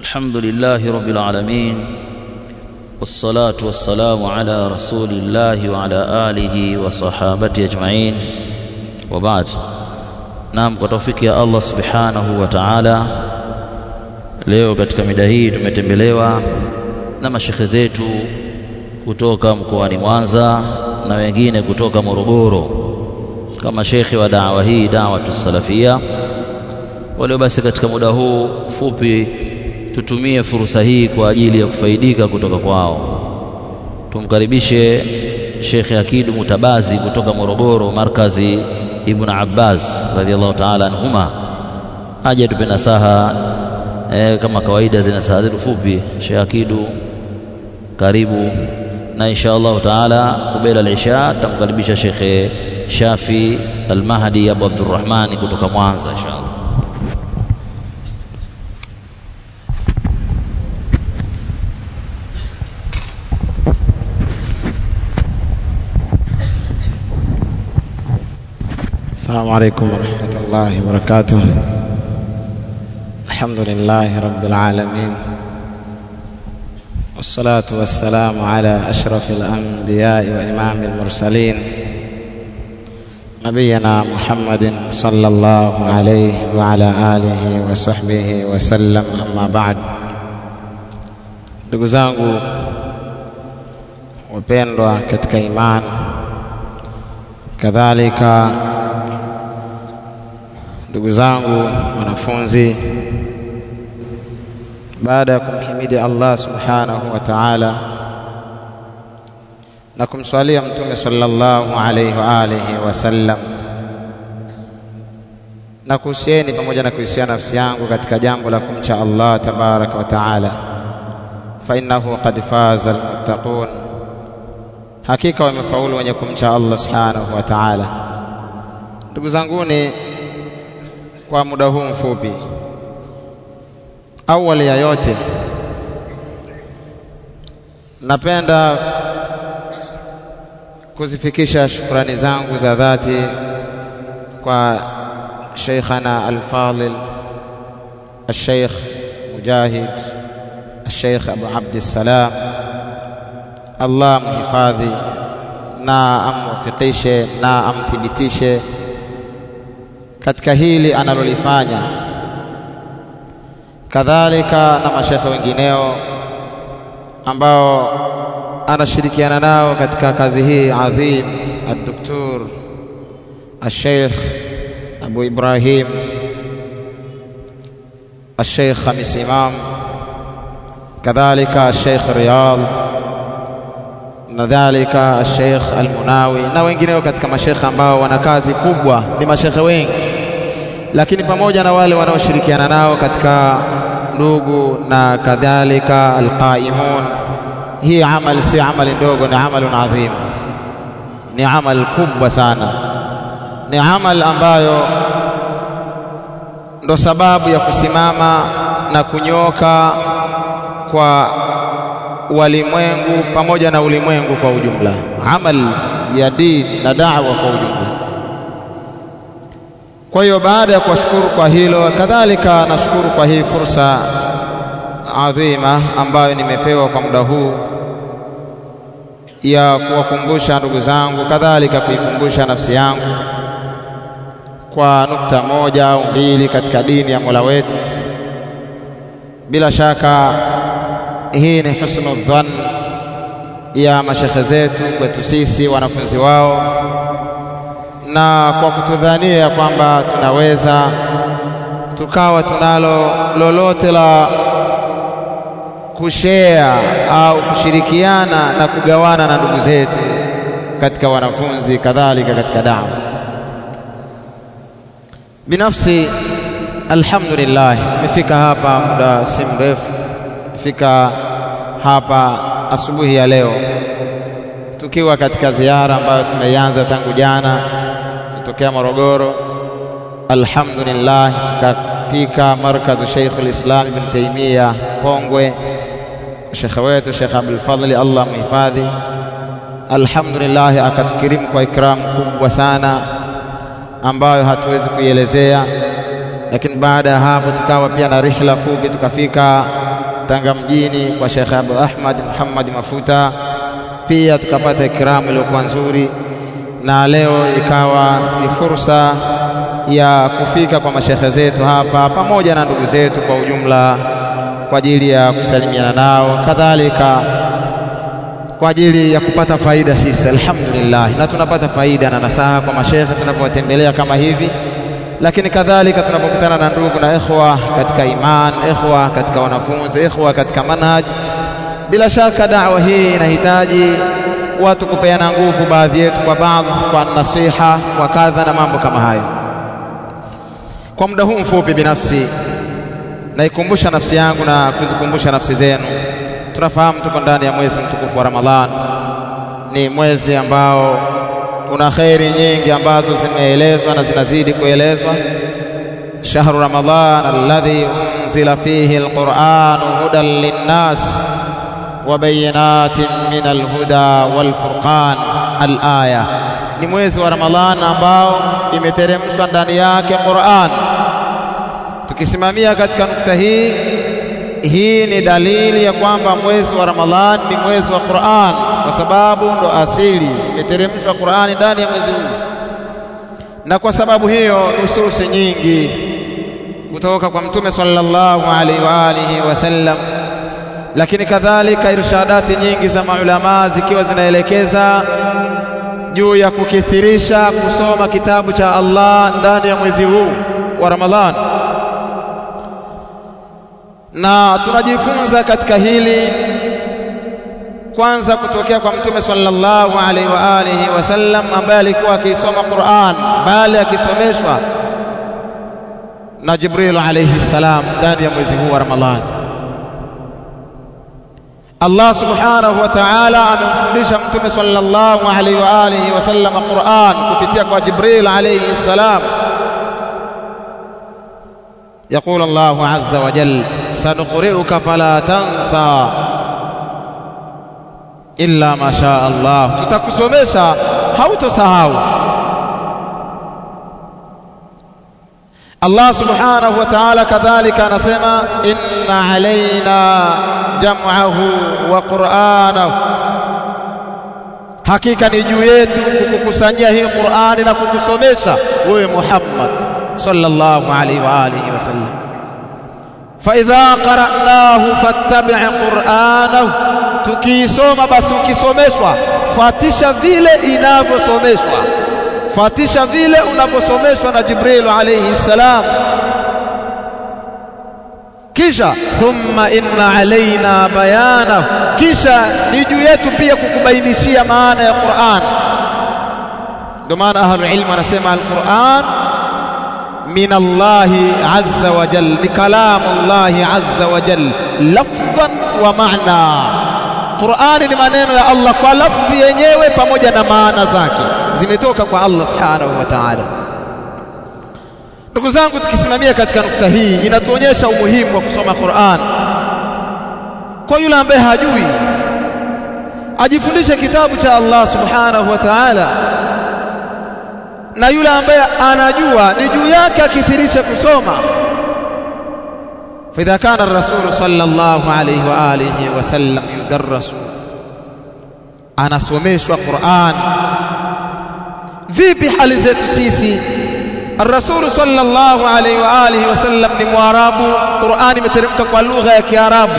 الحمد لله رب العالمين والصلاة والسلام على رسول الله وعلى آله وصحابته أجمعين وبعد naam kwa taufiki ya Allah subhanahu wa ta'ala leo katika mida hii tumetembelewa na mashekhe zetu kutoka mkoani Mwanza na wengine kutoka Morogoro kama shekhe wa dawa hii da'watu salafia walio basi katika muda huu fupi tutumie fursa hii kwa ajili ya kufaidika kutoka kwao tumkaribishe Sheikh Akidu Mutabazi kutoka Morogoro markazi Ibn Abbas radhiallahu ta'ala anhuma aje tupe nasaha e, kama kawaida zina saha zetu fupi Sheikh Akidu karibu na insha Allah taala kubela al-isha tutamkaribisha Sheikh Shafi Al-Mahdi Abu Abdurrahman kutoka Mwanza insha Allah السلام عليكم ورحمة الله وبركاته الحمد لله رب العالمين والصلاة والسلام على أشرف الأنبياء وإمام المرسلين نبينا محمد صلى الله عليه وعلى آله وصحبه وسلم أما بعد ndugu zangu wapendwa katika imani kadhalika ndugu zangu wanafunzi baada ya kumhimidi Allah subhanahu wa ta'ala na kumswalia mtume sallallahu alayhi wa alihi wasallam na kuhusieni pamoja na kuhusiana nafsi yangu katika jambo la kumcha Allah tabaraka wa ta'ala fa innahu qad faza almuttaqun hakika wamefaulu wenye kumcha Allah subhanahu wa ta'ala ndugu zanguni kwa muda huu mfupi awali ya yote napenda kuzifikisha shukrani zangu za dhati kwa Sheikhana Al-Fadil Al-Sheikh Mujahid Al-Sheikh Abu Abdi Salam Allah mhifadhi na amwafikishe na amthibitishe katika hili analolifanya kadhalika na mashekhe wengineo ambao anashirikiana nao katika kazi hii adhim ad-doktor al-sheikh Abu Ibrahim al-sheikh Khamis Imam kadhalika al-sheikh Riyad nadhalika al-sheikh al-Munawi na wengineo katika mashekhe ambao wana kazi kubwa ni mashekhe wengi lakini pamoja na wale wanaoshirikiana nao katika ndugu na kadhalika alqaimun hii amali si amali ndogo ni amalun adhim ni amal kubwa sana ni amal ambayo ndo sababu ya kusimama na kunyoka kwa walimwengu pamoja na ulimwengu kwa ujumla amal ya dini na da'wa kwa ujumla kwa hiyo baada ya kuwashukuru kwa hilo kadhalika nashukuru kwa hii fursa adhima ambayo nimepewa kwa muda huu ya kuwakumbusha ndugu zangu kadhalika kuikumbusha nafsi yangu kwa nukta moja au mbili katika dini ya Mola wetu bila shaka hii ni husnu dhann ya mashekhe zetu kwetu sisi wanafunzi wao na kwa kutudhania kwamba tunaweza tukawa tunalo lolote la kushare au kushirikiana na kugawana na ndugu zetu katika wanafunzi kadhalika katika dawa binafsi alhamdulillah tumefika hapa muda si mrefu fika hapa asubuhi ya leo tukiwa katika ziara ambayo tumeianza tangu jana kutokea Morogoro alhamdulillah tukafika markazu Sheikh al-Islam Ibn Taymiyyah Pongwe Sheikh wetu Sheikh Abdul Fadhli Allah muhifadhi alhamdulillah akatukirimu kwa ikram kubwa sana ambayo hatuwezi kuielezea lakini baada ya hapo tukawa pia na rihla fupi, tukafika Tanga mjini kwa Sheikh Abu Ahmad Muhammad Mafuta, pia tukapata ikramu iliyokuwa nzuri, na leo ikawa ni fursa ya kufika kwa mashekhe zetu hapa pamoja na ndugu zetu kwa ujumla kwa ajili ya kusalimiana nao, kadhalika kwa ajili ya kupata faida sisi, alhamdulillah, na tunapata faida na nasaha kwa mashekhe tunapowatembelea kama hivi, lakini kadhalika tunapokutana na ndugu na ikhwa katika iman, ikhwa katika wanafunzi, ikhwa katika manhaj. Bila shaka da'wa hii inahitaji watu kupeana nguvu, baadhi yetu kwa baadhi, kwa nasiha, kwa kadha na mambo kama hayo. Kwa muda huu mfupi, binafsi naikumbusha nafsi yangu na kuzikumbusha nafsi zenu. Tunafahamu tuko ndani ya mwezi mtukufu wa Ramadhan, ni mwezi ambao kuna kheri nyingi ambazo zimeelezwa na zinazidi kuelezwa. Shahru Ramadhan alladhi unzila fihi alquran hudan linnas wa bayinatin min alhuda walfurqan alaya, ni mwezi wa Ramadhan ambao imeteremshwa ndani yake Qur'an. Tukisimamia katika nukta hii, hii ni dalili ya kwamba mwezi wa Ramadhan ni mwezi wa Qur'an, kwa sababu ndo asili imeteremshwa Qur'ani ndani ya mwezi huu, na kwa sababu hiyo nususi nyingi kutoka kwa Mtume sallallahu alaihi wa alihi wasallam, lakini kadhalika irshadati nyingi za maulamaa zikiwa zinaelekeza juu ya kukithirisha kusoma kitabu cha Allah ndani ya mwezi huu wa Ramadhan, na tunajifunza katika hili kwanza kutokea kwa Mtume sallallahu alaihi wa alihi wasallam ambaye alikuwa akisoma Qur'an, bali akisomeshwa na Jibril alayhi salam ndani ya mwezi huu wa Ramadhan. Allah subhanahu wa ta'ala amemfundisha Mtume sallallahu alaihi wa alihi wasallam Qur'an kupitia kwa Jibril alayhi salam. يقول الله عز وجل سنقرئك فلا تنسى إلا ما شاء الله tutakusomesha hautosahau Allah subhanahu wa ta'ala kadhalika anasema inna alaina jam'ahu wa qur'anahu, hakika ni juu yetu kukukusanyia hii Qur'ani na kukusomesha wewe Muhammad sallallahu alaihi wa alihi wasallam. Fa idha qara'nahu fattabi' qur'anahu, tukiisoma basi ukisomeshwa fatisha vile inavyosomeshwa fatisha vile unaposomeshwa na Jibril alayhi salam. Kisha thumma inna alaina bayana, kisha ni juu yetu pia kukubainishia maana ya Qur'an. Ndio maana ahlul ilm wanasema al-Qur'an min Allahi azza wa jal, ni kalamu Allahi azza wa jal lafdhan wa maana. Qur'ani ni maneno ya Allah kwa lafdhi yenyewe pamoja na maana zake zimetoka kwa Allah subhanahu wa ta'ala. Ndugu zangu, tukisimamia katika nukta hii, inatuonyesha umuhimu wa kusoma Qur'an. Kwa yule ambaye hajui, ajifundishe kitabu cha Allah subhanahu wa ta'ala, na yule ambaye anajua ni juu yake akithirishe kusoma. فإذا كان الرسول صلى الله عليه وآله وسلم يدرس anasomeshwa Qur'an vipi hali zetu sisi Ar-Rasul sallallahu alaihi wa alihi wasallam ni Mwarabu, Qur'ani imeteremka kwa lugha ya Kiarabu.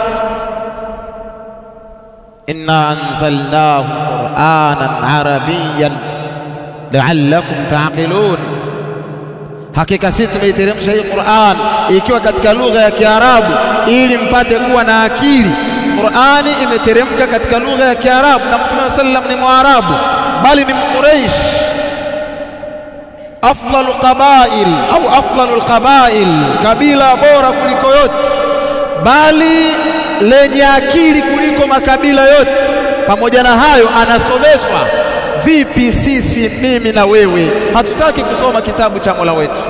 Inna anzalnahu Qur'anan Arabiyyan la'allakum ta'qilun, hakika sisi tumeiteremsha hii Qur'an ikiwa katika lugha ya Kiarabu ili mpate kuwa na akili. Qur'ani imeteremka katika lugha ya Kiarabu na Mtume sallam ni Mwarabu bali ni Mquraish, afdalu qabail au afdalu alqabail, kabila bora kuliko yote, bali lenye akili kuliko makabila yote. Pamoja na hayo, anasomeshwa. Vipi sisi, mimi na wewe, hatutaki kusoma kitabu cha Mola wetu?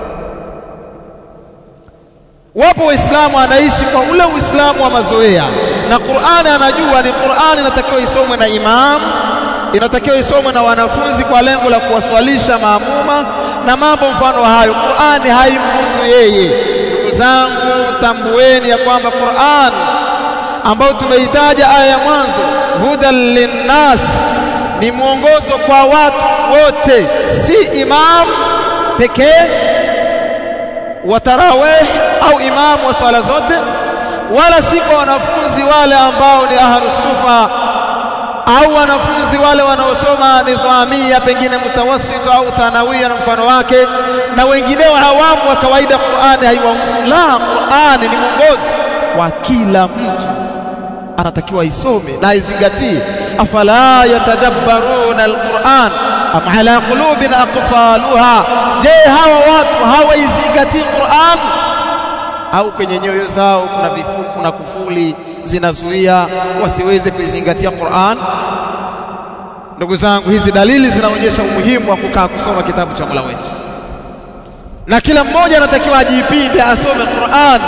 Wapo Waislamu anaishi kwa ule Uislamu wa mazoea, na Qur'ani anajua ni Qur'ani inatakiwa isomwe na imam inatakiwa isomwe na wanafunzi kwa lengo la kuwaswalisha maamuma, na mambo mfano hayo. Qur'ani haimhusu yeye. Ndugu zangu, tambueni ya kwamba Qur'an ambayo tumeitaja aya ya mwanzo, hudan linnas, ni mwongozo kwa watu wote, si imam pekee wa tarawih au imamu wa swala zote, wala si kwa wanafunzi wale ambao ni ahlus sufa au wanafunzi wale wanaosoma nidhamia pengine mutawassitu au thanawia na mfano wake na wengineo hawamu wa kawaida. Qur'ani haiwahusu. La, Qur'ani ni mwongozo wa kila mtu, anatakiwa isome na aizingatie. afala yatadabbaruna alquran am ala qulubin aqfaluha, je, hawa watu hawaizingatii Qur'an au kwenye nyoyo zao kuna vifuku na kufuli zinazuia wasiweze kuizingatia Qur'an. Ndugu zangu, hizi dalili zinaonyesha umuhimu wa kukaa kusoma kitabu cha Mola wetu, na kila mmoja anatakiwa ajipinde, asome Qur'an,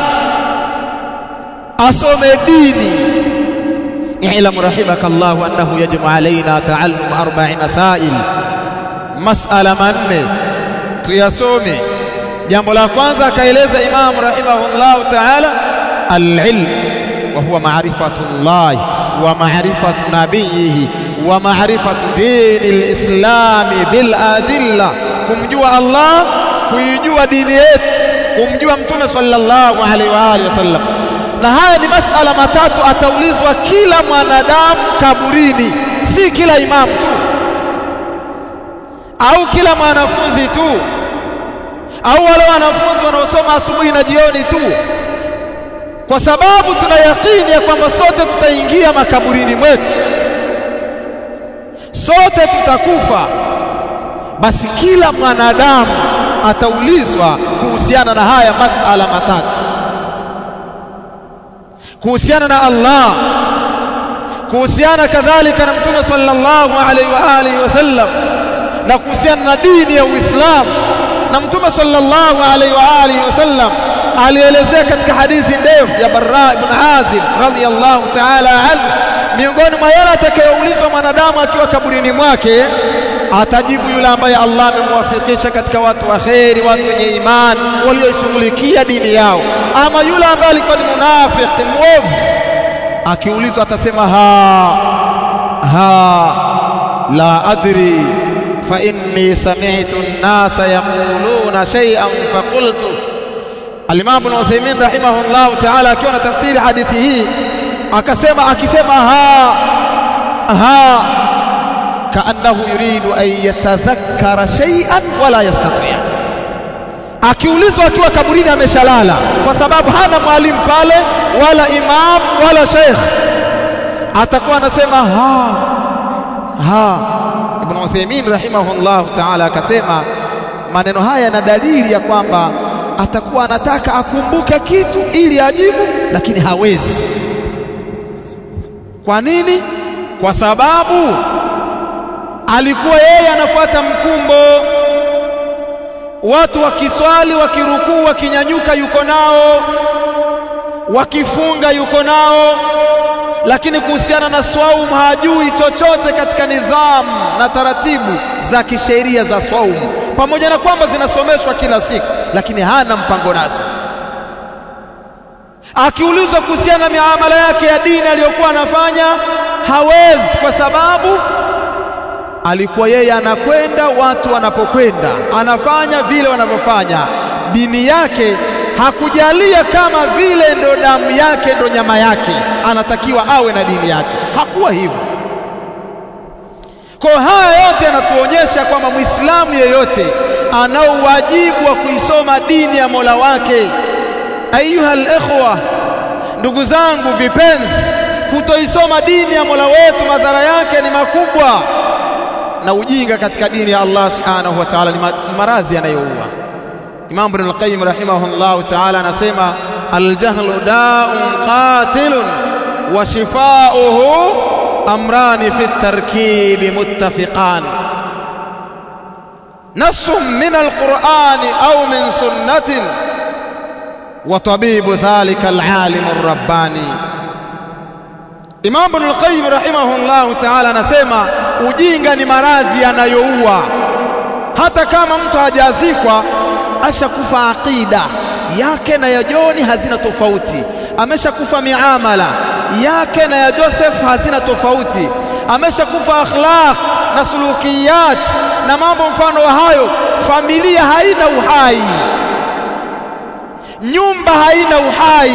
asome dini. I'lam rahimaka Allahu annahu yajibu alaina taallum arba'i masail, masala manne tuyasome. Jambo la kwanza akaeleza Imam rahimahullahu ta'ala al-ilm wa huwa ma'rifatu Allah wa ma'rifatu nabiyhi wa ma'rifatu dini al-islami bil adilla, kumjua Allah, kuijua dini yetu, kumjua Mtume sallallahu alaihi wa alihi wasallam. Na haya ni masala matatu ataulizwa kila mwanadamu kaburini, si kila imamu tu au kila mwanafunzi tu au wale wanafunzi wanaosoma asubuhi na jioni tu, kwa sababu tuna yakini ya kwamba sote tutaingia makaburini mwetu, sote tutakufa. Basi kila mwanadamu ataulizwa kuhusiana na haya masala matatu, kuhusiana na Allah, kuhusiana kadhalika na Mtume sallallahu alaihi wa alihi wasallam, na kuhusiana na dini ya Uislamu na Mtume sallallahu alaihi wa alihi wasallam alielezea katika hadithi ndefu ya Barra ibn Azib radhiyallahu ta'ala anhu, miongoni mwa yale atakayoulizwa mwanadamu akiwa kaburini mwake, atajibu yule ambaye Allah amemwafikisha katika watu wa kheri, watu wenye imani walioshughulikia dini yao, ama yule ambaye alikuwa ni munafiki mwovu, akiulizwa atasema ha ha la adri fa inni sami'tu an-nasa yaquluna shay'an faqultu. Al-Imam Ibn Uthaymeen rahimahullahu ta'ala akiwa na tafsiri hadithi hii akasema, akisema ha ha kaannahu yuridu an yatadhakkara shay'an wala yastati', akiulizwa akiwa kaburini ameshalala, kwa sababu hana mwalimu pale wala imam wala sheikh, atakuwa anasema ha ha Ibn Uthaymeen rahimahullah ta'ala akasema maneno haya yana dalili ya kwamba atakuwa anataka akumbuke kitu ili ajibu, lakini hawezi. Kwa nini? Kwa sababu alikuwa yeye anafuata mkumbo, watu wakiswali, wakirukuu, wakinyanyuka yuko nao, wakifunga yuko nao lakini kuhusiana na swaumu hajui chochote katika nidhamu na taratibu za kisheria za swaumu, pamoja na kwamba zinasomeshwa kila siku, lakini hana mpango nazo. Akiulizwa kuhusiana na miamala yake ya dini aliyokuwa anafanya hawezi, kwa sababu alikuwa yeye anakwenda watu wanapokwenda, anafanya vile wanavyofanya. Dini yake hakujalia kama vile ndo damu yake ndo nyama yake, anatakiwa awe na dini yake. Hakuwa hivyo. Kwa haya yote yanatuonyesha kwamba Muislamu yeyote anao wajibu wa kuisoma dini ya Mola wake. Ayuha al-ikhwa, ndugu zangu vipenzi, kutoisoma dini ya Mola wetu madhara yake ni makubwa, na ujinga katika dini ya Allah subhanahu wa ta'ala ni maradhi yanayoua. Imam Ibn al-Qayyim rahimahullahu ta'ala anasema al-jahlu da'un qatilun wa shifauhu amrani fi at-tarkibi muttafiqan nassun min al-Qur'ani au min sunnatin wa tabibu dhalika al-alim ar-rabbani Imam Ibn al-Qayyim rahimahullahu ta'ala anasema ujinga ni maradhi yanayoua hata kama mtu hajazikwa ashakufa aqida yake na ya Joni hazina tofauti, ameshakufa miamala yake na ya Joseph hazina tofauti, ameshakufa akhlaq na sulukiyat na mambo mfano wa hayo. Familia haina uhai, nyumba haina uhai,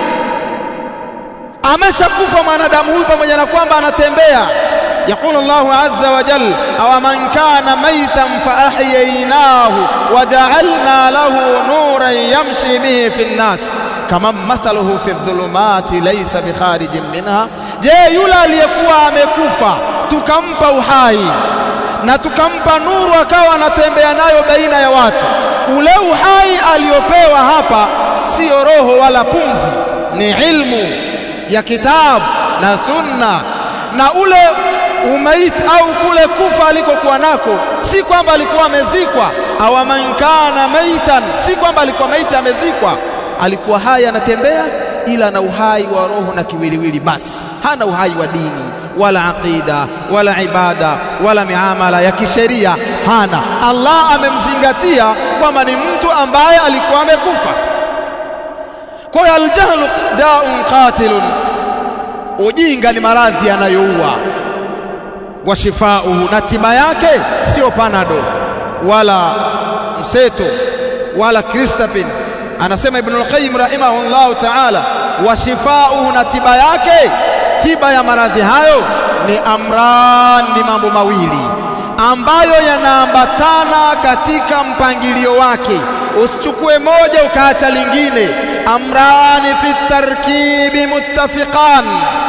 ameshakufa mwanadamu huyu, pamoja na kwamba anatembea. Yaqulu Allahu azza wa jal, aw man kana maytan fa ahyaynahu wa ja'alna lahu nuran yamshi bihi fi nnas kama mathaluhu fi dhulumati laysa bikharijin minha. Je, yule aliyekuwa amekufa tukampa uhai na tukampa nuru akawa anatembea nayo baina ya watu, ule uhai aliyopewa hapa siyo roho wala pumzi, ni ilmu ya kitabu na sunna, na ule umaiti au kule kufa alikokuwa nako si kwamba alikuwa amezikwa. Awa man kana maitan, si kwamba alikuwa maiti amezikwa, alikuwa hai anatembea, ila na uhai wa roho na kiwiliwili, basi hana uhai wa dini wala aqida wala ibada wala miamala ya kisheria hana. Allah amemzingatia kwamba ni mtu ambaye alikuwa amekufa. Kwa hiyo aljahlu daun qatilun, ujinga ni maradhi yanayoua. Wa shifauhu, na tiba yake sio panado wala mseto wala kristapin. Anasema Ibnul Qayyim rahimahullahu ta'ala, wa shifauhu, na tiba yake tiba ya maradhi hayo ni amran, ni mambo mawili ambayo yanaambatana katika mpangilio wake. Usichukue moja ukaacha lingine. Amrani fi tarkibi muttafiqan,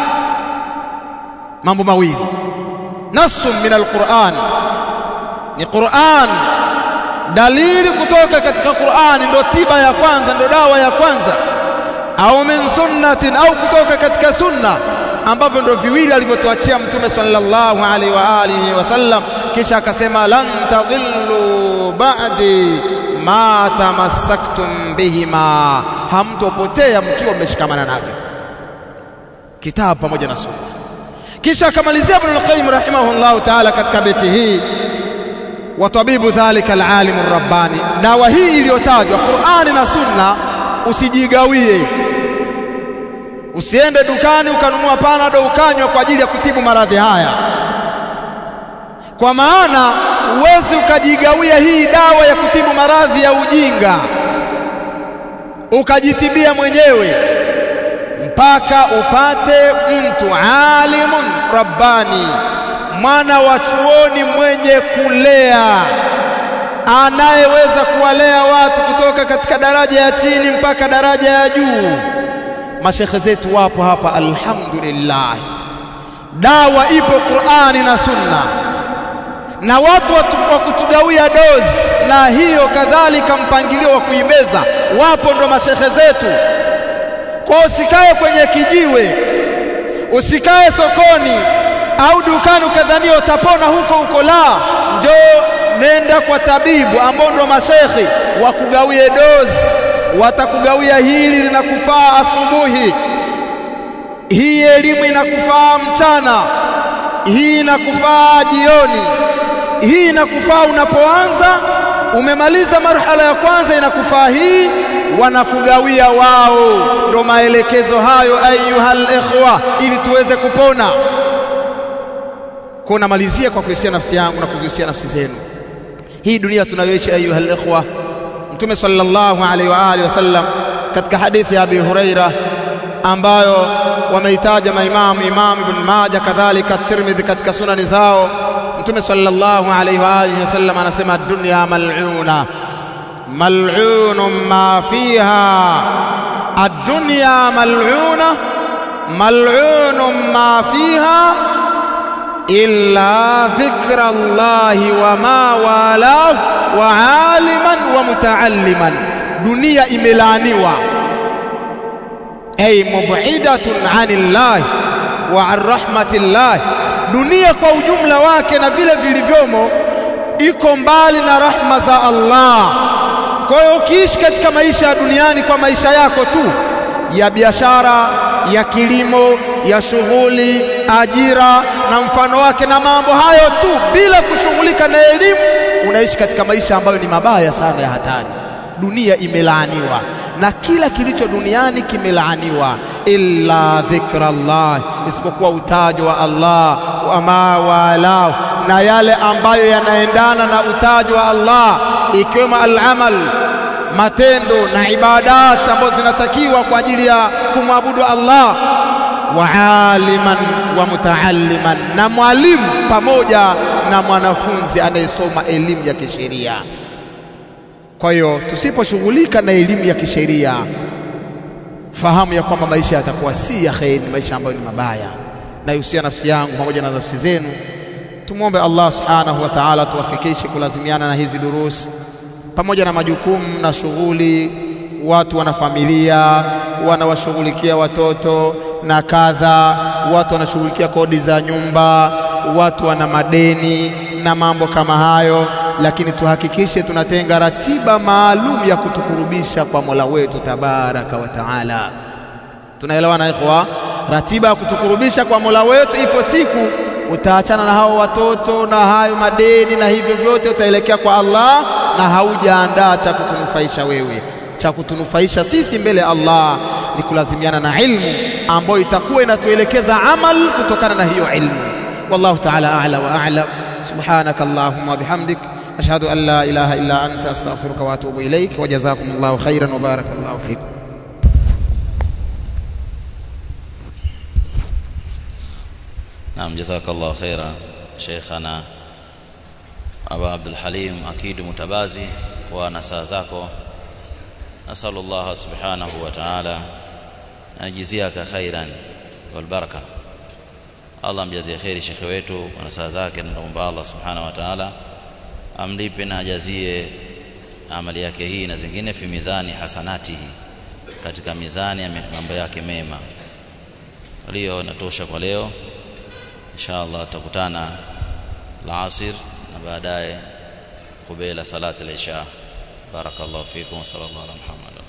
mambo mawili. Nasun min alquran, ni Quran, dalili kutoka katika Qurani ndo tiba ya kwanza, ndo dawa ya kwanza au min sunnatin, au kutoka katika sunna ambavyo ndo viwili alivyotuachia Mtume sallallahu alaihi wa alihi wasallam. Kisha akasema lan tadhillu ba'di ma tamassaktum bihima, hamtopotea mkiwa mmeshikamana navyo, kitabu pamoja na sunna. Kisha akamalizia Ibn al-Qayyim rahimahullahu ta'ala katika beti hii, wa tabibu dhalika al-alim ar-rabbani, dawa hii iliyotajwa Qur'ani na sunna usijigawie Usiende dukani ukanunua panado ukanywa kwa ajili ya kutibu maradhi haya, kwa maana huwezi ukajigawia hii dawa ya kutibu maradhi ya ujinga ukajitibia mwenyewe, mpaka upate mtu alimun rabbani, mwana wa chuoni mwenye kulea, anayeweza kuwalea watu kutoka katika daraja ya chini mpaka daraja ya juu. Mashekhe zetu wapo hapa, alhamdulillah. Dawa ipo Qur'ani na Sunna, na watu wa kutugawia dozi na hiyo kadhalika mpangilio wa kuimeza wapo, ndo mashekhe zetu. Kwa usikae kwenye kijiwe, usikae sokoni au dukani ukadhania utapona huko huko, la, njoo nenda kwa tabibu ambao ndo mashekhe wakugawie dozi watakugawia hili linakufaa asubuhi, hii elimu inakufaa mchana, hii inakufaa jioni, hii inakufaa unapoanza, umemaliza marhala ya kwanza, inakufaa hii, wanakugawia wao. Ndo maelekezo hayo, ayuhal ikhwa, ili tuweze kupona. Kwa namalizia kwa kuhusia nafsi yangu na kuzihusia nafsi zenu. Hii dunia tunayoishi, ayuhal ikhwa Mtume sallallahu alaihi wa alihi wasallam katika hadithi ya Abi Huraira ambayo wameitaja maimamu Imam Ibn Majah kadhalika Tirmidhi katika sunani zao, Mtume sallallahu alaihi wa alihi wasallam anasema dunya mal'una mal'unun ma fiha, ad-dunya mal'una mal'unun ma fiha illa dhikra Allahi wa ma walahu wa aliman wa mutaalliman, dunia imelaaniwa, ay mub'idatun anillahi wa an rahmatillahi. Dunia kwa ujumla wake na vile vilivyomo iko mbali na rahma za Allah. Kwa hiyo ukiishi katika maisha ya duniani kwa maisha yako tu ya biashara, ya kilimo, ya shughuli, ajira na mfano wake na mambo hayo tu, bila kushughulika na elimu, unaishi katika maisha ambayo ni mabaya sana ya hatari. Dunia imelaaniwa na kila kilicho duniani kimelaaniwa, illa dhikrallah, isipokuwa utajo wa Allah wa ma walahu, na yale ambayo yanaendana na utajo wa Allah, ikiwemo al-amal matendo na ibadat ambazo zinatakiwa kwa ajili ya kumwabudu Allah, wa aliman wa mutaalliman, na mwalimu pamoja na mwanafunzi anayesoma elimu ya kisheria. Kwa hiyo tusiposhughulika na elimu ya kisheria, fahamu ya kwamba maisha yatakuwa si ya kheri, ni maisha ambayo ni mabaya. Naihusia nafsi yangu pamoja na nafsi zenu, tumwombe Allah subhanahu wa ta'ala tuwafikishe kulazimiana na hizi durusi pamoja na majukumu na shughuli. Watu wana familia, wanawashughulikia watoto na kadha, watu wanashughulikia kodi za nyumba, watu wana madeni na mambo kama hayo, lakini tuhakikishe tunatenga ratiba maalum ya kutukurubisha kwa Mola wetu tabaraka wa taala. Tunaelewana ikhwa? Ratiba ya kutukurubisha kwa Mola wetu, ifo siku utaachana na hao watoto na hayo madeni na hivyo vyote, utaelekea kwa Allah na haujaandaa cha kukunufaisha wewe. Cha kutunufaisha sisi mbele ya Allah ni kulazimiana na ilmu ambayo itakuwa inatuelekeza amal kutokana na hiyo ilmu. Wallahu ta'ala a'la wa a'lam. Subhanaka Allahumma wa bihamdik ashhadu an la ilaha illa anta astaghfiruka wa atubu ilaik wa jazakumullahu khairan wa barakallahu fikum. Naam, jazakallahu khaira Sheikhana Aba Abdul Halim Akidu Mutabazi kwa nasaha zako. Nasalu Allah subhanahu wa ta'ala ajiziaka khairan wal baraka. Allah mjazie khairi shekhe wetu kwa nasaha zake, na naomba Allah subhanahu wa ta'ala amlipe na ajazie amali yake hii na zingine fi mizani hasanatihi, katika mizani ya mambo yake mema. Leo natosha kwa leo. insha Allah tutakutana alasir na baadaye kubela salati al-isha barakallahu fikum wa sallallahu ala muhammad